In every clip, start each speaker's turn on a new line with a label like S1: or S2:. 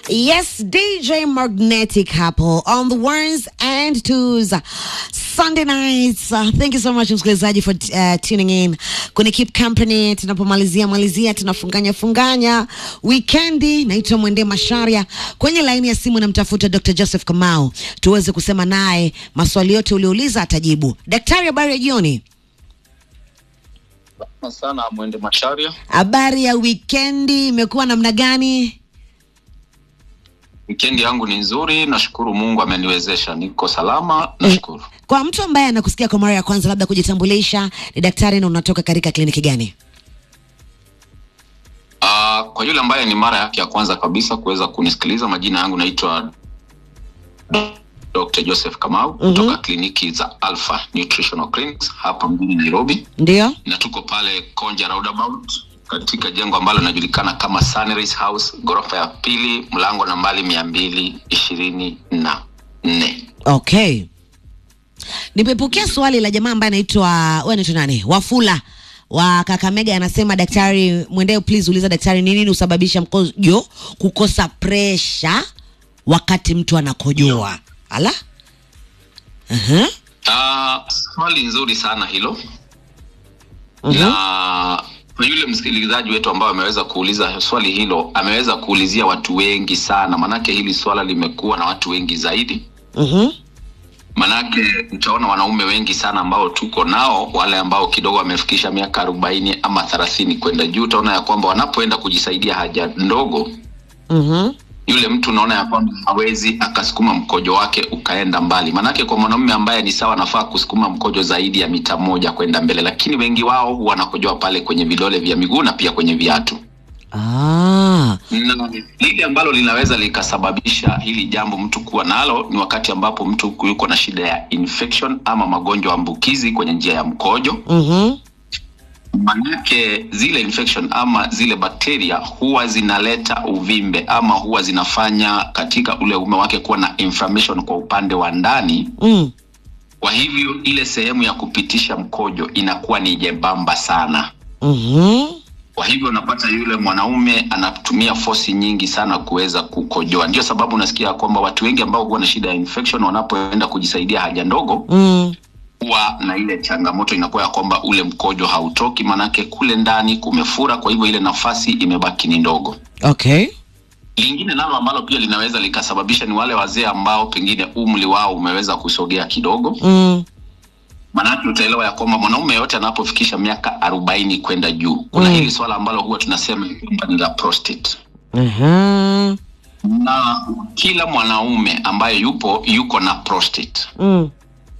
S1: Yes, DJ Magnetic hapo on the ones and twos. Sunday nights. Uh, thank you so much msikilizaji for uh, tuning in kwenye Keep Company. Tunapomalizia malizia tunafunganya funganya weekendi. Naitwa Mwende Masharia, kwenye laini ya simu namtafuta Dr. Joseph Kamau tuweze kusema naye maswali yote uliouliza atajibu. Daktari, habari ya jioni.
S2: Asante sana Mwende Masharia.
S1: Habari ya weekendi imekuwa namna gani?
S2: Wikendi yangu ni nzuri, nashukuru Mungu ameniwezesha, niko salama, nashukuru.
S1: Kwa mtu ambaye anakusikia kwa mara ya kwanza, labda kujitambulisha, ni daktari na unatoka katika kliniki gani?
S2: Uh, kwa yule ambaye ni mara yake ya kwanza kabisa kuweza kunisikiliza, majina yangu naitwa Dr. Joseph Kamau
S1: Mhm.
S2: kutoka kliniki za Alpha Nutritional Clinics hapa mjini Nairobi,
S1: Ndio.
S2: na tuko pale Konja Roundabout katika jengo ambalo linajulikana kama Sunrise House, ghorofa ya pili, mlango nambari mia mbili ishirini na nne.
S1: Okay. Nimepokea swali la jamaa ambaye anaitwa wewe anaitwa nani? Wafula wa Kakamega anasema daktari mwendeo, please uliza daktari ni nini husababisha mkojo kukosa presha wakati mtu anakojoa. Ala? Uh-huh.
S2: Ah, swali nzuri sana hilo
S1: Mhm.
S2: na kwa yule msikilizaji wetu ambaye ameweza kuuliza swali hilo ameweza kuulizia watu wengi sana manake hili swala limekuwa na watu wengi zaidi
S1: Mhm.
S2: manake utaona wanaume wengi sana ambao tuko nao wale ambao kidogo wamefikisha miaka arobaini ama thelathini kwenda juu utaona ya kwamba wanapoenda kujisaidia haja ndogo
S1: Mhm.
S2: yule mtu unaona ya kwamba hawezi akasukuma mkojo wake ukaenda mbali manake kwa mwanamume ambaye ni sawa anafaa kusukuma mkojo zaidi ya mita moja kwenda mbele lakini wengi wao huwa wanakojoa pale kwenye vidole vya miguu na pia kwenye viatu
S1: Ah.
S2: na lile ambalo linaweza likasababisha hili jambo mtu kuwa nalo ni wakati ambapo mtu yuko na shida ya infection ama magonjwa ambukizi kwenye njia ya mkojo
S1: Mhm.
S2: manake zile infection ama zile bakteria huwa zinaleta uvimbe ama huwa zinafanya katika ule ume wake kuwa na inflammation kwa upande wa ndani
S1: Mm.
S2: kwa hivyo ile sehemu ya kupitisha mkojo inakuwa ni jembamba sana
S1: Mhm.
S2: kwa hivyo unapata yule mwanaume anatumia fosi nyingi sana kuweza kukojoa ndio sababu unasikia kwamba watu wengi ambao huwa na shida ya infection wanapoenda kujisaidia haja ndogo
S1: Mm.
S2: huwa na ile changamoto inakuwa ya kwamba ule mkojo hautoki manake kule ndani kumefura kwa hivyo ile nafasi imebaki ni ndogo
S1: Okay.
S2: lingine nalo ambalo pia linaweza likasababisha ni wale wazee ambao pengine umri wao umeweza kusogea kidogo
S1: Mm.
S2: manake utaelewa ya kwamba mwanaume yote anapofikisha miaka arobaini kwenda juu kuna
S1: Mm.
S2: hili swala ambalo huwa tunasema kwamba ni la prostate
S1: Aha.
S2: na kila mwanaume ambaye yupo yuko na prostate
S1: Mm.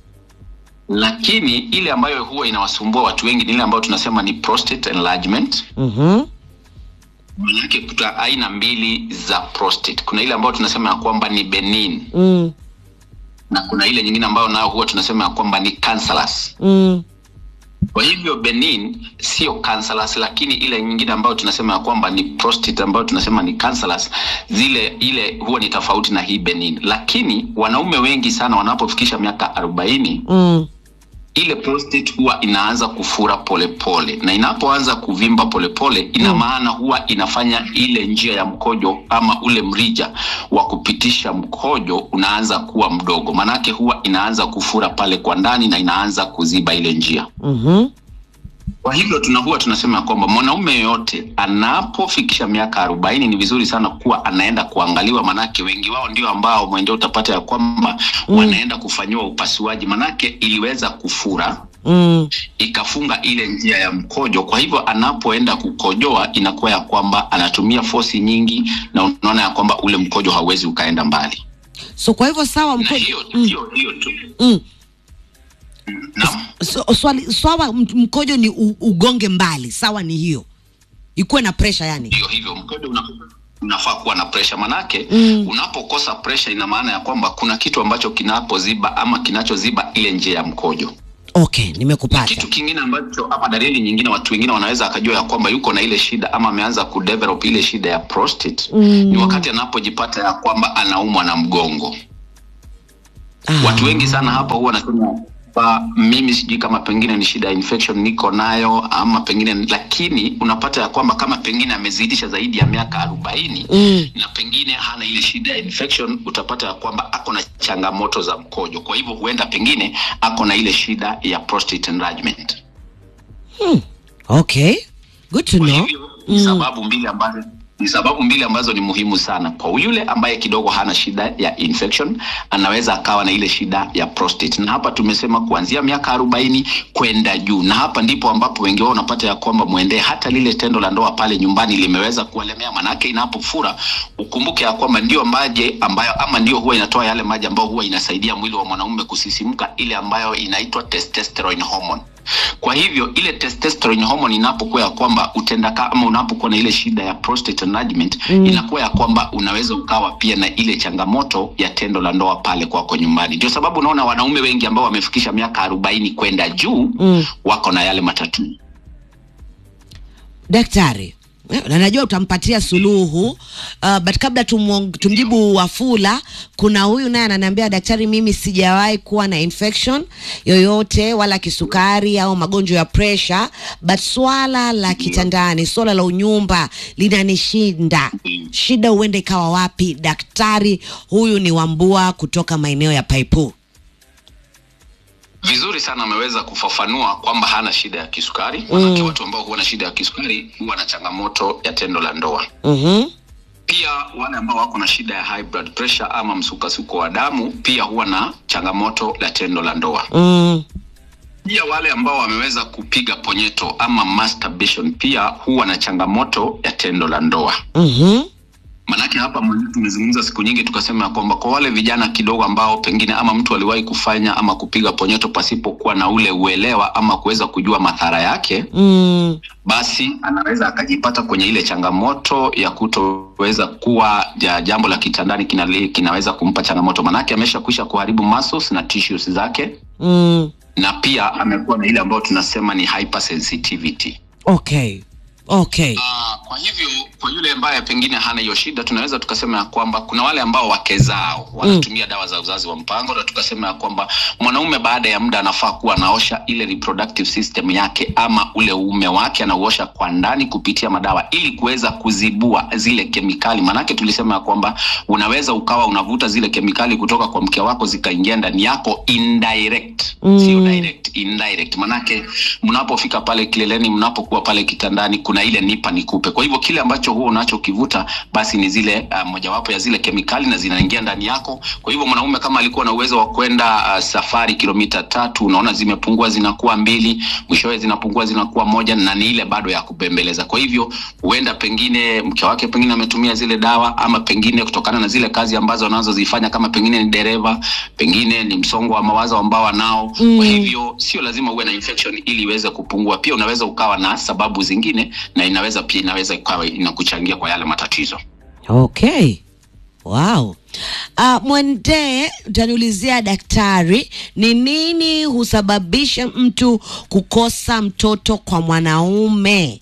S2: lakini ile ambayo huwa inawasumbua watu wengi ni ile ambayo tunasema ni prostate enlargement
S1: Mhm.
S2: manake kuna aina mbili za prostate kuna ile ambayo tunasema ya kwamba ni benign
S1: Mm.
S2: na kuna ile nyingine ambayo nayo huwa tunasema ya kwamba ni cancerous
S1: Mm.
S2: kwa hivyo benign sio cancerous lakini ile nyingine ambayo tunasema ya kwamba ni prostate ambayo tunasema ni cancerous zile ile huwa ni tofauti na hii benign lakini wanaume wengi sana wanapofikisha miaka arobaini
S1: Mm.
S2: ile prostate huwa inaanza kufura polepole pole. na inapoanza kuvimba polepole pole, ina
S1: Mm.
S2: maana huwa inafanya ile njia ya mkojo ama ule mrija wa kupitisha mkojo unaanza kuwa mdogo maanake huwa inaanza kufura pale kwa ndani na inaanza kuziba ile njia
S1: Mhm.
S2: kwa hivyo tuna huwa tunasema ya kwamba mwanaume yeyote anapofikisha miaka arobaini ni vizuri sana kuwa anaenda kuangaliwa manake wengi wao ndio ambao mwendeo utapata ya kwamba
S1: Mm.
S2: wanaenda kufanyiwa upasuaji manake iliweza kufura
S1: Mm.
S2: ikafunga ile njia ya mkojo kwa hivyo anapoenda kukojoa inakuwa ya kwamba anatumia fosi nyingi na unaona ya kwamba ule mkojo hauwezi ukaenda mbali
S1: So kwa hivyo sawa
S2: na
S1: mkojo.
S2: hiyo
S1: Mm.
S2: hiyo hiyo tu
S1: Mm.
S2: naam
S1: So, swali sawa m- mkojo ni u, ugonge mbali sawa ni hiyo ikuwe na presha yani
S2: ndio hivyo mkojo una, unafaa kuwa na presha manake
S1: Mm.
S2: unapokosa presha ina maana ya kwamba kuna kitu ambacho kinapoziba ama kinachoziba ile njia ya mkojo
S1: okay nimekupata
S2: kitu kingine ambacho ama dalili nyingine watu wengine wanaweza akajua ya kwamba yuko na ile shida ama ameanza kudevelop ile shida ya prostate
S1: Mm.
S2: ni wakati anapojipata ya kwamba anaumwa na mgongo
S1: Ah.
S2: watu wengi sana hapa huwa wanasema kwamba mimi sijui kama pengine ni shida ya infection niko nayo ama pengine, lakini unapata ya kwamba kama pengine amezidisha zaidi ya miaka arobaini
S1: Mm.
S2: na pengine hana ile shida ya infection, utapata ya kwamba ako na changamoto za mkojo. Kwa hivyo huenda pengine ako na ile shida ya prostate enlargement.
S1: Okay. Good to
S2: Kwa
S1: know.
S2: hivyo ni sababu mbili ambazo ni sababu mbili ambazo ni muhimu sana kwa yule ambaye kidogo hana shida ya infection, anaweza akawa na ile shida ya prostate, na hapa tumesema kuanzia miaka arobaini kwenda juu, na hapa ndipo ambapo wengi wao unapata ya kwamba mwendee hata lile tendo la ndoa pale nyumbani limeweza kuwalemea, manake inapofura, ukumbuke ya kwamba ndio maji ambayo ama ndio huwa inatoa yale maji ambayo huwa inasaidia mwili wa mwanaume kusisimka, ile ambayo inaitwa testosterone hormone. Kwa hivyo ile testosterone hormone inapokuwa ya kwamba utendaka ama unapokuwa na ile shida ya prostate enlargement mm. inakuwa ya kwamba unaweza ukawa pia na ile changamoto ya tendo la ndoa pale kwako nyumbani. Ndio sababu unaona wanaume wengi ambao wamefikisha miaka arobaini kwenda juu
S1: Mm.
S2: wako na yale matatu.
S1: Daktari, eh, na najua utampatia suluhu uh, but kabla tumwong- tumjibu Wafula, kuna huyu naye ananiambia daktari, mimi sijawahi kuwa na infection yoyote wala kisukari au magonjwa ya pressure, but swala la kitandani, swala la unyumba linanishinda. Shida huenda ikawa wapi? Daktari huyu ni Wambua kutoka maeneo ya Paipu.
S2: Vizuri sana ameweza kufafanua kwamba hana shida ya kisukari, manake watu ambao huwa na shida ya kisukari huwa na changamoto ya tendo la ndoa.
S1: Mhm.
S2: Pia wale ambao wako na shida ya high blood pressure ama msukasuko wa damu pia huwa na changamoto la tendo la ndoa.
S1: Mm.
S2: Pia wale ambao wameweza kupiga ponyeto ama masturbation pia huwa na changamoto ya tendo la ndoa.
S1: Mhm.
S2: Manake hapa mwenyewe tumezungumza siku nyingi tukasema ya kwamba kwa wale vijana kidogo ambao pengine ama mtu aliwahi kufanya ama kupiga ponyeto pasipokuwa na ule uelewa ama kuweza kujua madhara yake,
S1: Mm.
S2: basi anaweza akajipata kwenye ile changamoto ya kutoweza kuwa ja, jambo la kitandani kinali, kinaweza kumpa changamoto, manake amesha kwisha kuharibu muscles na tissues zake,
S1: Mm.
S2: na pia amekuwa na ile ambayo tunasema ni hypersensitivity.
S1: Okay. Okay.
S2: Ah, kwa hivyo kwa yule ambaye pengine hana hiyo shida, tunaweza tukasema ya kwamba kuna wale ambao wake zao wanatumia dawa za uzazi wa mpango, na tukasema ya kwamba mwanaume baada ya muda anafaa kuwa anaosha ile reproductive system yake ama ule uume wake anauosha kwa ndani kupitia madawa ili kuweza kuzibua zile kemikali. Maanake tulisema ya kwamba unaweza ukawa unavuta zile kemikali kutoka kwa mke wako zikaingia ndani yako indirect,
S1: Mm.
S2: sio direct, indirect. Manake mnapofika pale kileleni, mnapokuwa pale kitandani, kuna ile nipa nikupe. Kwa hivyo kile ambacho huwa unachokivuta basi ni zile uh, mojawapo ya zile kemikali na zinaingia ndani yako. Kwa hivyo mwanaume kama alikuwa na uwezo wa kwenda uh, safari kilomita tatu, unaona zimepungua zinakuwa mbili, mwishowe zinapungua zinakuwa moja, na ni ile bado ya kubembeleza. Kwa hivyo huenda pengine mke wake pengine ametumia zile dawa, ama pengine kutokana na zile kazi ambazo anazozifanya, kama pengine ni dereva, pengine ni msongo wa mawazo ambao anao.
S1: Mm.
S2: Kwa hivyo sio lazima uwe na infection ili iweze kupungua. Pia unaweza ukawa na sababu zingine, na inaweza pia inaweza ikawa inakuchangia kwa yale matatizo.
S1: Okay. Wow. Uh, mwendee utaniulizia daktari, ni nini husababisha mtu kukosa mtoto kwa mwanaume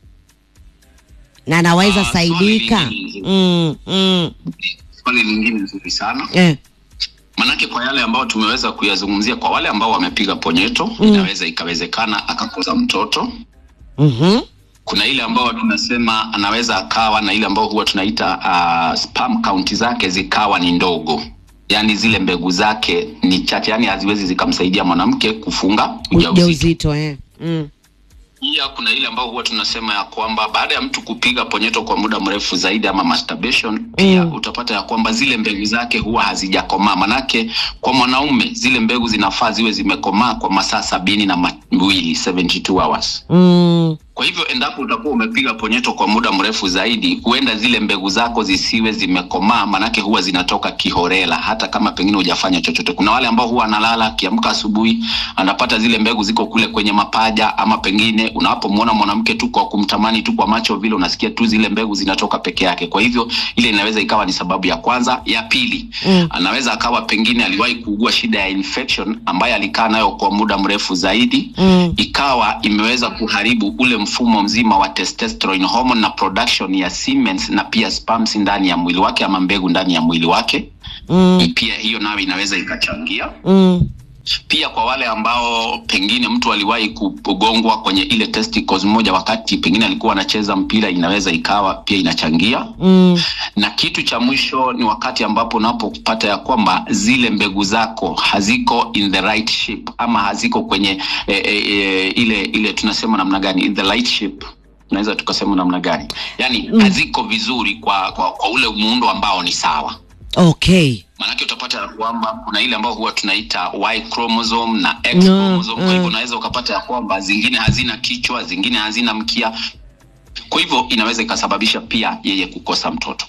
S1: na anaweza
S2: Ah, swali
S1: saidika?
S2: lingine.
S1: Mm, mm,
S2: Swali lingine nzuri sana
S1: eh,
S2: Manake kwa yale ambao tumeweza kuyazungumzia, kwa wale ambao wamepiga ponyeto
S1: Mm.
S2: inaweza ikawezekana akakosa mtoto.
S1: mhm,
S2: Kuna ile ambao tunasema anaweza akawa na ile ambao huwa tunaita uh, sperm count zake zikawa ni ndogo, yaani zile mbegu zake ni chache, yaani haziwezi zikamsaidia mwanamke kufunga ujauzito.
S1: ujauzito eh. Mm,
S2: Pia kuna ile ambao huwa tunasema ya kwamba baada ya mtu kupiga ponyeto kwa muda mrefu zaidi ama masturbation, pia
S1: Mm.
S2: utapata ya kwamba zile mbegu zake huwa hazijakomaa. Manake kwa mwanaume zile mbegu zinafaa ziwe zimekomaa kwa masaa sabini na mawili 72 hours.
S1: mm,
S2: Kwa hivyo endapo utakuwa umepiga ponyeto kwa muda mrefu zaidi, huenda zile mbegu zako zisiwe zimekomaa, manake huwa zinatoka kihorela, hata kama pengine hujafanya chochote. Kuna wale ambao huwa analala, akiamka asubuhi anapata zile mbegu ziko kule kwenye mapaja, ama pengine unapomwona mwanamke tu kwa kumtamani tu kwa macho vile, unasikia tu zile mbegu zinatoka peke yake. Kwa hivyo ile inaweza ikawa ni sababu ya kwanza. Ya pili,
S1: Mm.
S2: anaweza akawa pengine aliwahi kuugua shida ya infection ambayo alikaa nayo kwa muda mrefu zaidi
S1: mm,
S2: ikawa imeweza kuharibu ule mfumo mzima wa testosterone hormone na production ya Siemens na pia sperms ndani ya mwili wake ama mbegu ndani ya mwili wake.
S1: mm,
S2: Pia hiyo nayo inaweza ikachangia.
S1: mm,
S2: pia kwa wale ambao pengine mtu aliwahi kugongwa kwenye ile testicles moja wakati pengine alikuwa anacheza mpira inaweza ikawa pia inachangia
S1: Mm.
S2: na kitu cha mwisho ni wakati ambapo unapopata ya kwamba zile mbegu zako haziko in the right shape ama haziko kwenye eh, eh, eh, ile ile tunasema namna gani in the right shape tunaweza tukasema namna gani yani mm. haziko vizuri kwa, kwa, kwa ule muundo ambao ni sawa
S1: Okay.
S2: maanake utapata ya kwamba kuna ile ambayo huwa tunaita y chromosome na x
S1: No,
S2: chromosome kwa
S1: mm.
S2: hivyo unaweza ukapata ya kwamba zingine hazina kichwa zingine hazina mkia kwa hivyo inaweza ikasababisha pia yeye kukosa mtoto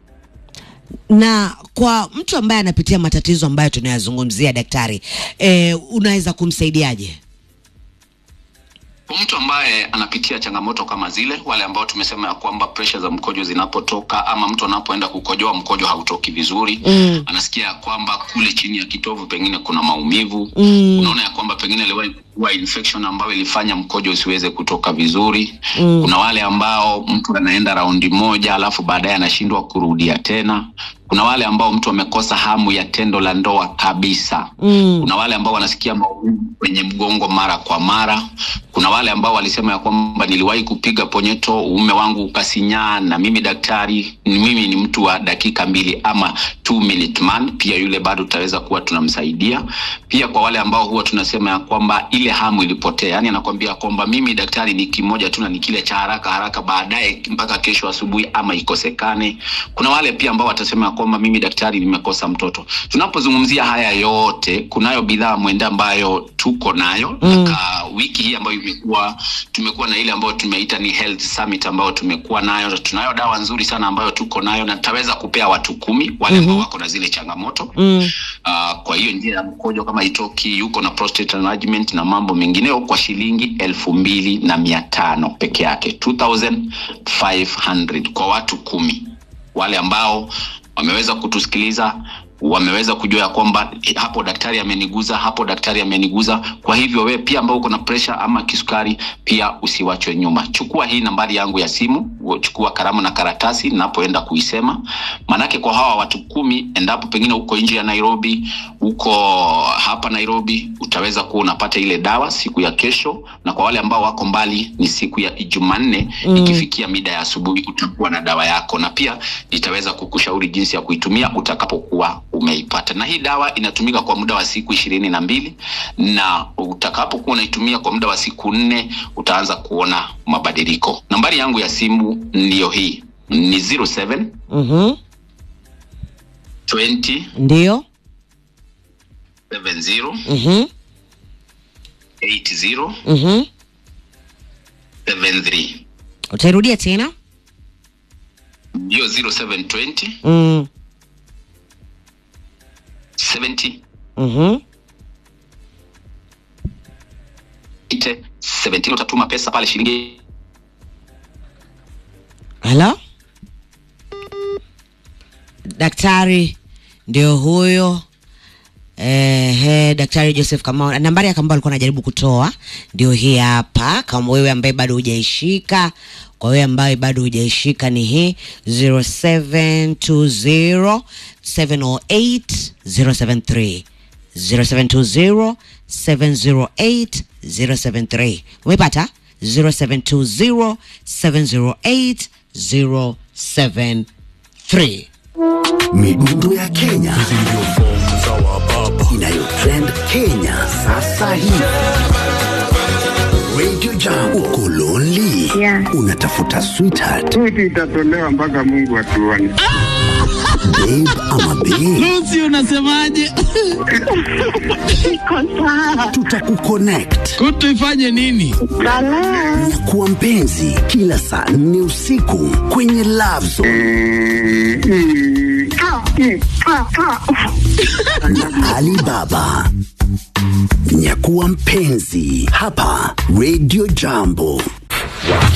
S1: Na kwa mtu ambaye anapitia matatizo ambayo tunayazungumzia daktari, eh, unaweza kumsaidiaje?
S2: Kwa mtu ambaye anapitia changamoto kama zile, wale ambao tumesema ya kwamba presha za mkojo zinapotoka ama mtu anapoenda kukojoa mkojo hautoki vizuri
S1: Mm.
S2: anasikia ya kwamba kule chini ya kitovu pengine kuna maumivu
S1: Mm.
S2: unaona ya kwamba pengine iliwahi kuwa infection ambayo ilifanya mkojo usiweze kutoka vizuri
S1: Mm.
S2: kuna wale ambao mtu anaenda raundi moja alafu baadaye anashindwa kurudia tena kuna wale ambao mtu amekosa hamu ya tendo la ndoa kabisa
S1: Mm.
S2: kuna wale ambao wanasikia maumivu kwenye mgongo mara kwa mara kuna wale ambao walisema ya kwamba niliwahi kupiga ponyeto uume wangu ukasinyaa na mimi daktari ni mimi ni mtu wa dakika mbili ama two minute man pia yule bado tutaweza kuwa tunamsaidia pia kwa wale ambao huwa tunasema ya kwamba ile hamu ilipotea yani anakwambia kwamba mimi daktari ni kimoja tu na ni kile cha haraka haraka baadaye mpaka kesho asubuhi ama ikosekane kuna wale pia ambao watasema ya kwamba mimi daktari nimekosa mtoto tunapozungumzia haya yote kunayo bidhaa mwenda ambayo tuko nayo
S1: Mm.
S2: mm. ka wiki hii ambayo imekuwa tumekuwa na ile ambayo tumeita ni health summit ambayo tumekuwa nayo tunayo dawa nzuri sana ambayo tuko nayo na tutaweza kupea watu kumi wale ambao
S1: Mhm.
S2: wako na zile changamoto
S1: Mm.
S2: Uh, kwa hiyo njia ya mkojo kama itoki yuko na prostate enlargement na mambo mengineo kwa shilingi elfu mbili na mia tano peke yake 2500 kwa watu kumi wale ambao wameweza kutusikiliza wameweza kujua ya kwamba eh, hapo daktari ameniguza hapo daktari ameniguza kwa hivyo wewe pia ambao uko na presha ama kisukari pia usiwachwe nyuma chukua hii nambari yangu ya simu u- chukua karamu na karatasi napoenda kuisema maanake kwa hawa watu kumi endapo pengine uko nje ya nairobi uko hapa nairobi utaweza kuwa unapata ile dawa siku ya kesho na kwa wale ambao wako mbali ni siku ya jumanne
S1: Mm.
S2: mm. ikifikia mida ya asubuhi utakuwa na dawa yako na pia nitaweza kukushauri jinsi ya kuitumia utakapokuwa umeipata na hii dawa inatumika kwa muda wa siku ishirini na mbili na utakapokuwa unaitumia kwa muda wa siku nne utaanza kuona mabadiliko nambari yangu ya simu ndiyo hii ni 07
S1: Mhm.
S2: 20
S1: Ndio.
S2: 70
S1: Mhm.
S2: 80
S1: Mhm.
S2: 73
S1: Utairudia tena?
S2: ndiyo 0720
S1: Mm.
S2: 70
S1: Mhm.
S2: 80 70 utatuma pesa pale shilingi
S1: Halo? Daktari ndio huyo. Ehe, Daktari Joseph Kamau. Nambari ya Kamau alikuwa anajaribu kutoa ndio hii hapa. Kama wewe ambaye bado hujaishika, kwa wewe ambaye bado hujaishika ni hii 0720 708 073 0720 708 073. Umepata? 0720 708 073.
S3: midundo ya Kenya inayotrend Kenya sasa hivi. Radio Jambo, uko lonely?
S4: Yeah.
S3: Unatafuta sweetheart,
S5: Switi itatolewa mpaka Mungu atuone.
S3: babe ama babe?
S6: Lucy unasemaje?
S4: Iko sawa.
S3: Tutakuconnect
S6: Kutu ifanye nini?
S4: Balaa.
S3: na kuwa mpenzi kila saa nne usiku kwenye Love Zone
S5: Mm, mm.
S4: Ah, mm, ah, ah.
S3: na Alibaba. Nyakuwa mpenzi hapa Radio Jambo.